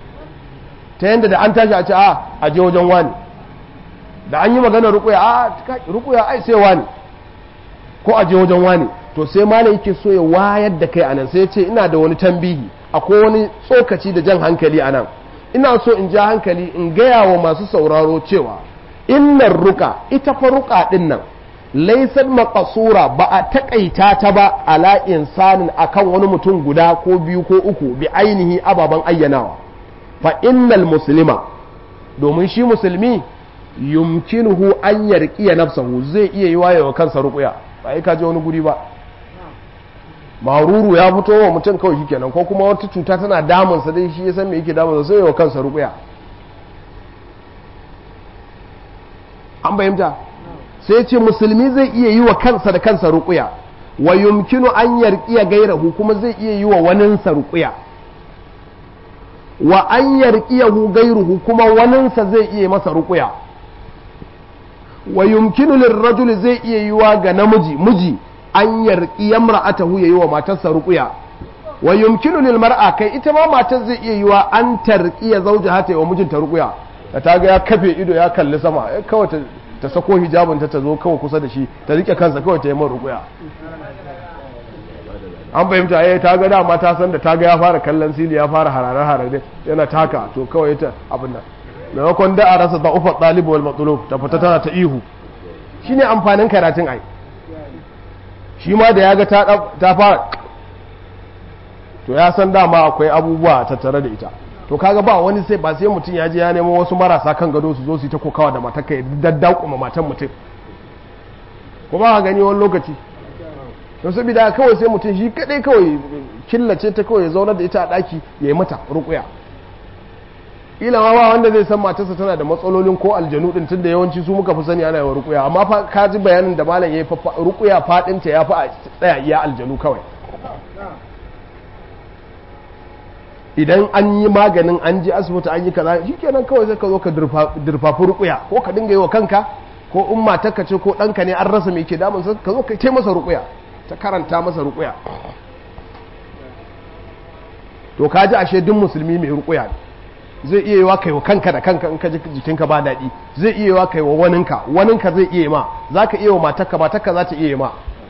ta yanda da an tashi a ce a a je wajen wani da an yi magana ruqya a ruqya ai sai wani ko a je wajen wani to sai malai yake so ya wayar da kai anan sai ya ce ina da wani tambihi akwai wani tsokaci da jan hankali anan ina so in ja hankali in gaya wa masu sauraro cewa innar ruka ita fa ruka din nan laisar makasura ba a takaita ta ba ala insanin akan wani mutum guda ko biyu ko uku bi ainihi ababen ayyanawa fa innal muslima domin shi musulmi yumkinuhu an yarqiya nafsahu zai iya yi wayewa kansa ruqya ba ka je wani guri ba maruru ya fito wa mutum kawai shi kenan ko kuma wata cuta tana damunsa dai shi ya san me yake damunsa sai yawa kansa rukuya an bayyanta sai ce musulmi zai iya yi wa kansa da kansa ruqya wa yumkinu an yarqiya gairahu kuma zai iya yi wa waninsa ruqya wa an yarqiyahu gairuhu kuma waninsa zai iya masa ruqya wa yumkinu lirrajul zai iya yi wa ga namiji miji an yarqiya imra'atahu yayi wa matarsa ruqya wa yumkinu lil mar'a kai ita ma matar zai iya yi wa an tarqiya zawjaha ta wa mijinta ruqya da ta ga ya kafe ido ya kalli sama kawai ta ta sako hijabin ta zo kawai kusa da shi ta rike kansa kawai ta yi man ruqya an fahimta eh ta ga dama ta san da ta ga ya fara kallon sili ya fara harare harare yana taka to kawai ta abin nan maimakon da a rasa da'ufa ɗalibu wal matsulub ta fita tana ta ihu shine amfanin karatun ai shi ma da ya ga ta fara to ya san dama akwai abubuwa tattare da ita to kaga ba wani sai ba sai mutum ya je ya nemo wasu marasa kan gado su zo su yi ta kokawa da matar ya daddakuma matan mutum ko ba gani wani lokaci to saboda kawai sai mutum shi kadai kawai killace ta kawai ya zaunar da ita a daki ya yi mata rukuya ila ma ba wanda zai san matarsa tana da matsalolin ko aljanu din tunda yawanci su muka fi sani ana yawa rukuya amma fa ka ji bayanin da malam yayi rukuya fadin ta yafi a tsaya iya aljanu kawai idan an yi maganin an ji asibiti an yi kaza shikenan kawai sai ka zo ka durfafi rukuya ko ka dinga yi wa kanka ko in matarka ce ko ɗanka ne an rasa mai ke damun ka zo ka masa rukuya ta karanta masa rukuya to ka ji ashe duk musulmi mai rukuya ne zai iya yiwa kai wa kanka da kanka in ka ji jikinka ba daɗi zai iya yiwa kai wa waninka waninka zai iya ma za ka iya wa matarka matarka za ta iya ma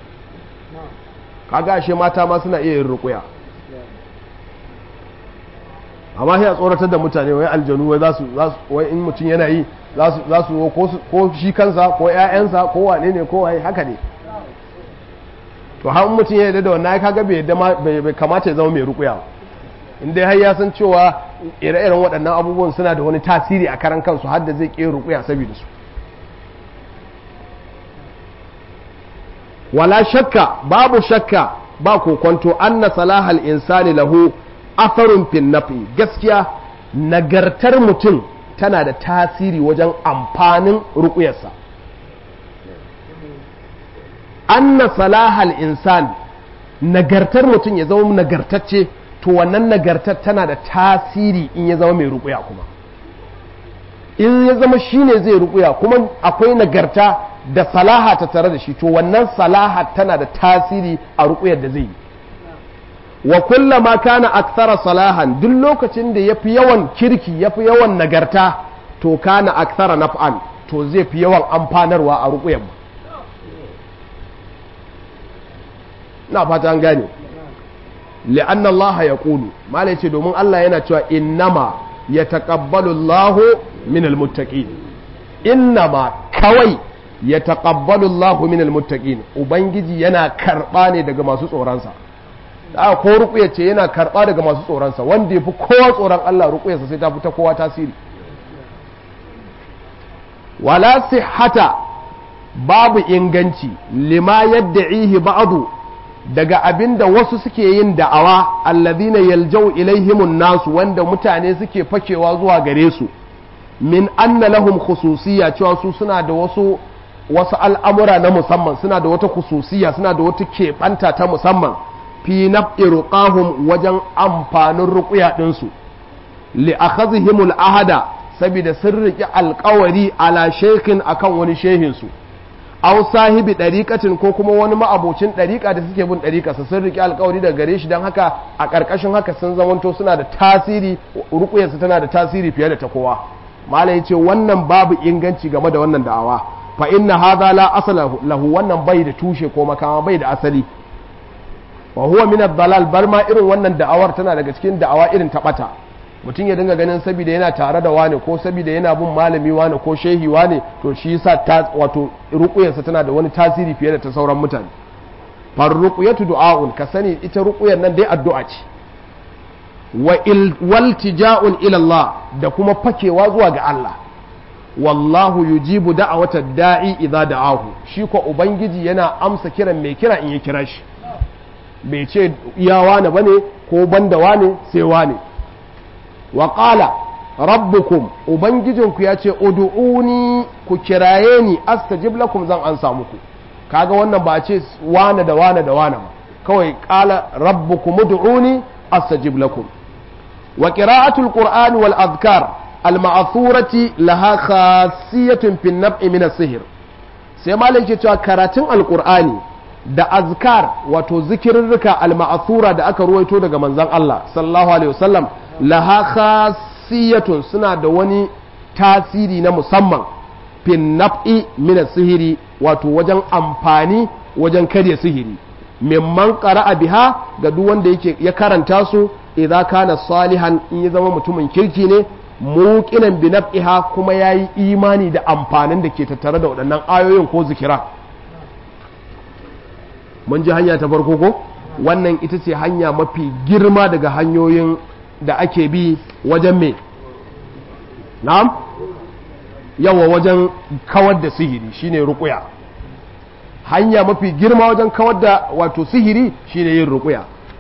kaga ashe mata ma suna iya yin rukuya amma sai a tsoratar da mutane wai aljanu wai za su wai in mutum yana yi za su ko shi kansa ko ƴaƴansa ko wane ne ko waye haka ne to har mutum ya yarda da wannan kaga bai yarda bai kamata ya zama mai rukuya in dai har ya san cewa ire-iren waɗannan abubuwan suna da wani tasiri a karan kansu har da zai ƙera rukuya saboda su wala shakka babu shakka ba kokonto anna salahal insani lahu atharun fin nafi gaskiya nagartar mutum tana da tasiri wajen amfanin rukuyarsa anna salahal insan nagartar mutum ya zama nagartacce to wannan nagartar tana da tasiri in ya zama mai rukuya kuma in ya zama shine zai rukuya kuma akwai nagarta da salaha ta tare da shi to wannan salaha tana da tasiri a rukuyar da zai yi wa kullama kana akthara salahan duk lokacin da yafi yawan kirki yafi yawan nagarta to kana akthara naf'an to zai fi yawan amfanarwa a rukuyar na fata an gane li'anna Allah ya ƙulu malai ce domin Allah yana cewa innama ya taƙabbalu Allah min almuttaqin innama kawai ya taƙabbalu Allah min almuttaqin ubangiji yana karɓa ne daga masu tsoronsa da ko ruƙuya ce yana karɓa daga masu tsoronsa wanda ya fi kowa tsoron Allah ruƙuyarsa sai ta fi ta kowa tasiri wala sihhata babu inganci lima yadda ihi ba'adu daga abin da wasu suke yin da'awa allazina yaljau ilaihimun nasu wanda mutane suke fakewa zuwa gare su min anna lahum khususiyya cewa su suna da wasu wasu al'amura na musamman suna da wata khususiyya suna da wata keɓanta ta musamman fi naf'i ruqahum wajen amfanin ruqya ɗinsu li akhadhihimul ahada saboda sun riƙi alƙawari ala shekin akan wani shehin su aw sahibi ɗariƙatin ko kuma wani ma'abocin ɗariƙa da suke bin ɗariƙa su sun riƙe alƙawari daga gare shi don haka a ƙarƙashin haka sun zamanto suna da tasiri ruƙuyarsu tana da tasiri fiye da ta kowa malai ce wannan babu inganci game da wannan da'awa fa inna hadha la asala lahu wannan bai da tushe ko makama bai da asali wa huwa min ad-dalal bar ma irin wannan da'awar tana daga cikin da'awa irin ta bata mutum ya dinga ganin saboda yana tare da wane ko saboda yana bin malami wane ko shehi wane to shi yasa ta wato ruquyarsa tana da wani tasiri fiye da ta sauran mutane far ruqyatu du'aun ka sani ita ruquyar nan dai addu'a ce wa waltija'un ila Allah da kuma fakewa zuwa ga Allah wallahu yujibu da'awata da'i idza da'ahu shi ko ubangiji yana amsa kiran mai kira in ya kira shi bai ce iya wane bane ko banda wane sai wane wa qala rabbukum ubangijinku ya ce ud'uni ku kiraye ni astajib lakum zan ansa muku kaga wannan ba ce wane da wane da wane ba kawai qala rabbukum ud'uni astajib lakum wa qira'atul qur'ani wal adhkar al ma'thurati laha khasiyatun fi an-nab'i min as-sihr sai malam ke cewa karatun alqur'ani da azkar wato zikirrika al ma'thura da aka ruwaito daga manzon Allah sallallahu alaihi wasallam laha khasiyatun suna da wani tasiri na musamman fin naf'i min sihiri wato wajen amfani wajen karya sihiri mimman qara'a biha ga duk wanda yake ya karanta su idza kana salihan in ya zama mutumin kirki ne muqinan bi naf'iha kuma yayi imani da amfanin da ke tattare da waɗannan ayoyin ko zikira mun ji hanya ta farko ko wannan ita ce hanya mafi girma daga hanyoyin da ake bi wajen me na'am yawa wajen kawar da sihiri shine ruqya hanya mafi girma wajen kawar da wato sihiri shine yin ruqya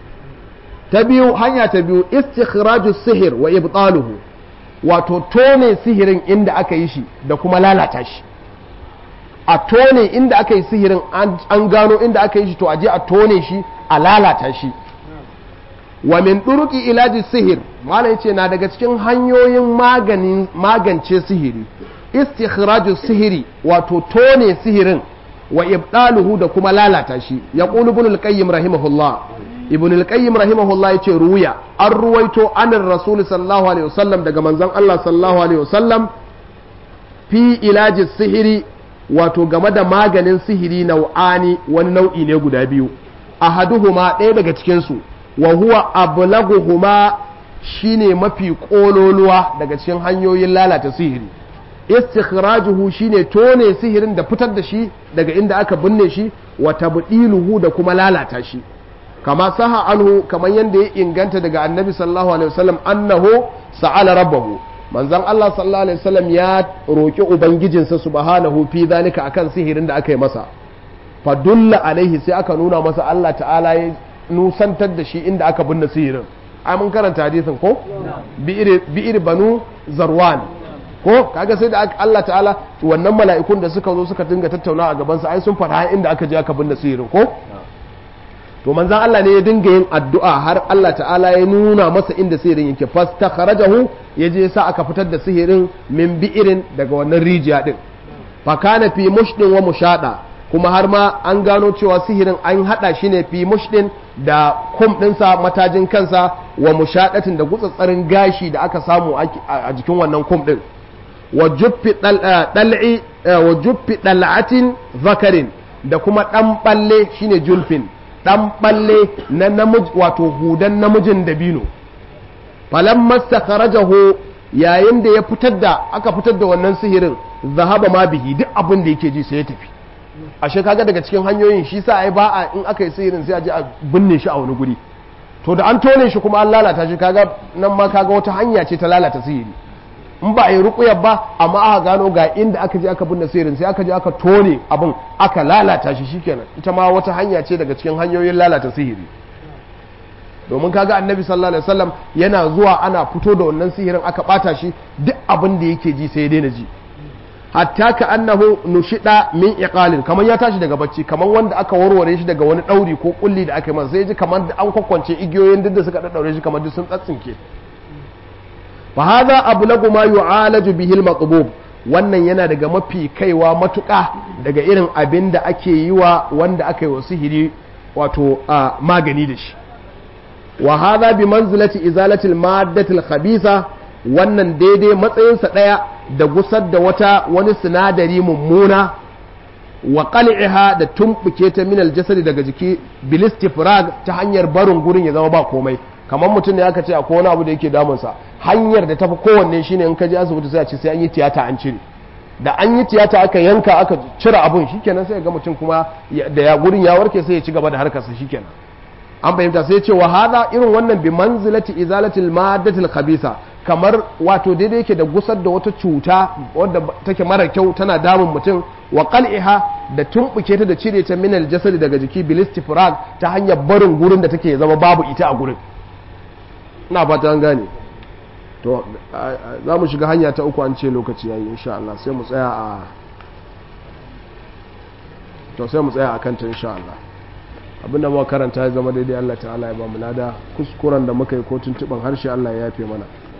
ta biyu hanya ta biyu istikhraju sihir wa ibtaluhu wato tone sihirin inda aka yi shi da kuma lalata shi a tone inda aka yi sihirin an gano inda aka yi shi to aje a tone shi a lalata shi wa min ɗuruki ilaji sihir malam yace na daga cikin hanyoyin maganin magance sihiri istikhraju sihiri wato tone sihirin wa ibdaluhu da kuma lalata shi ya qulu ibn al-qayyim rahimahullah ibn al-qayyim rahimahullah yace ruya an ruwaito anin rasul sallallahu alaihi wasallam daga manzon Allah sallallahu alaihi wasallam fi ilaji sihiri wato game da maganin sihiri nau'ani wani nau'i ne guda biyu ahaduhuma ɗaya daga cikin su wa huwa ablaguhuma shine mafi kololuwa daga cikin hanyoyin lalata sihiri istikhrajuhu shine tone sihirin da fitar da shi daga inda aka binne shi wa tabdiluhu da kuma lalata shi kama saha anhu kamar yadda ya inganta daga annabi sallallahu alaihi wasallam annahu sa'ala rabbahu manzon Allah sallallahu alaihi wasallam ya roki ubangijinsa subhanahu fi zalika akan sihirin da aka yi masa fadulla alaihi sai aka nuna masa Allah ta'ala ya nusantar da shi inda aka binne sihirin ai mun karanta hadisin ko bi'ir banu zarwan ko kaga sai da Allah ta'ala wannan mala'ikun da suka zo suka dinga tattauna a gabansa ai sun faɗa inda aka je aka binne sihirin ko to manzon Allah ne ya dinga yin addu'a har Allah ta'ala ya nuna masa inda sihirin yake fastakharajahu ya je sa aka fitar da sihirin min bi'irin daga wannan rijiya din fa kana fi mushdin wa mushada kuma har ma an gano cewa sihirin an hada shi ne fi mushdin da kum dinsa matajin kansa wa mushadatin da gutsatsarin gashi da aka samu a jikin wannan kum din wa juffi dal'i wa juffi dal'atin zakarin da kuma dan balle shine julfin dan balle na namiji wato hudan namijin dabino falamma sakharajahu yayin da ya fitar da aka fitar da wannan sihirin zahaba ma bihi duk abin da yake ji sai ya tafi ashe kaga daga cikin hanyoyin shi sa ai ba a in aka yi sihirin sai a je a binne shi a wani guri to da an tone shi kuma an lalata shi kaga nan ma kaga wata hanya ce ta lalata sihiri in ba a yi rukuyar ba amma aka gano ga inda aka je aka binne sihirin sai aka je aka tone abin aka lalata shi shikenan ita ma wata hanya ce daga cikin hanyoyin lalata sihiri domin kaga annabi sallallahu alaihi wasallam yana zuwa ana fito da wannan sihirin aka bata shi duk abin da yake ji sai ya daina ji hatta ka annahu nushida min iqalin kamar ya tashi daga bacci kamar wanda aka warware shi daga wani dauri ko kulli da aka yi masa sai ji kamar an kwakwance igiyoyin duk da suka daddaure shi kamar duk sun tsatsinke fa hadha ablagu ma yu'alaju bihi al-maqbub wannan yana daga mafi kaiwa matuƙa daga irin abin da ake yi wa wanda aka yi wa sihiri wato magani da shi wa hadha bi manzilati izalati al-maddati al-khabitha wannan daidai matsayinsa ɗaya da gusar da wata wani sinadari mummuna wa qal'iha da tumbuke ta minal jasadi daga jiki bilistifrag ta hanyar barin gurin ya zama ba komai kamar mutum ne aka ce akwai wani abu da yake damunsa hanyar da tafi kowanne shine in ka je asibiti sai a ce sai an yi tiyata an cire da an yi tiyata aka yanka aka cire abun shikenan sai ga mutum kuma da ya gurin ya warke sai ya ci gaba da harkarsa shikenan an fahimta sai ce wa hada irin wannan bi manzilati izalatil maddatil khabisa kamar wato daidai yake da gusar da wata cuta wadda take mara kyau tana damun mutum wa qal'iha da tumbuke ta da cire ta minal jasadi daga jiki bilistifrag ta hanyar barin gurin da take zama babu ita a gurin ina fata an gane to za mu shiga hanya ta uku an ce lokaci yayi insha Allah sai mu tsaya a to sai mu tsaya a kanta insha Allah abinda muka karanta ya zama daidai Allah ta'ala ya ba mu lada kuskuren da muka yi ko tuntuban harshe Allah ya yafe mana